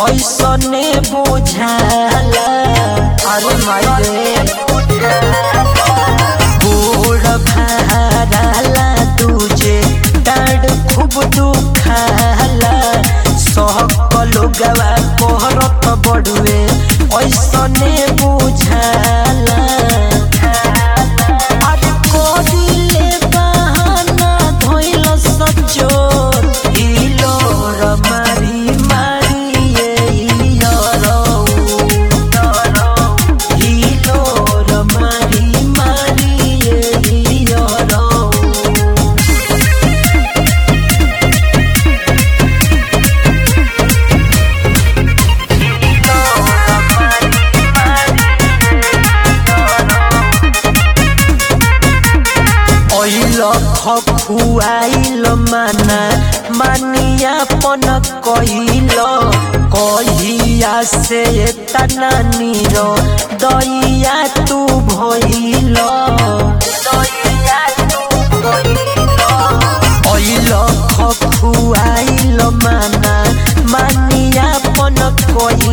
ऐसने बुझाला अरे माई रे गोड़ भाराला तुझे डाड खूब दुखाला सहकलो गवा कोहरत बड़ुए ऐसने बुझाला अरे कोडिले बहाना धोइल सचोर हिलो र मारी मारी ए यरौ हिलो र मारी मारी ए यरौ ऐल खखुआइल माना मानिया पन कहिल कहिया से तना निर दैया तू भइल ऐल खखुआइल माना मानिया पन कहिल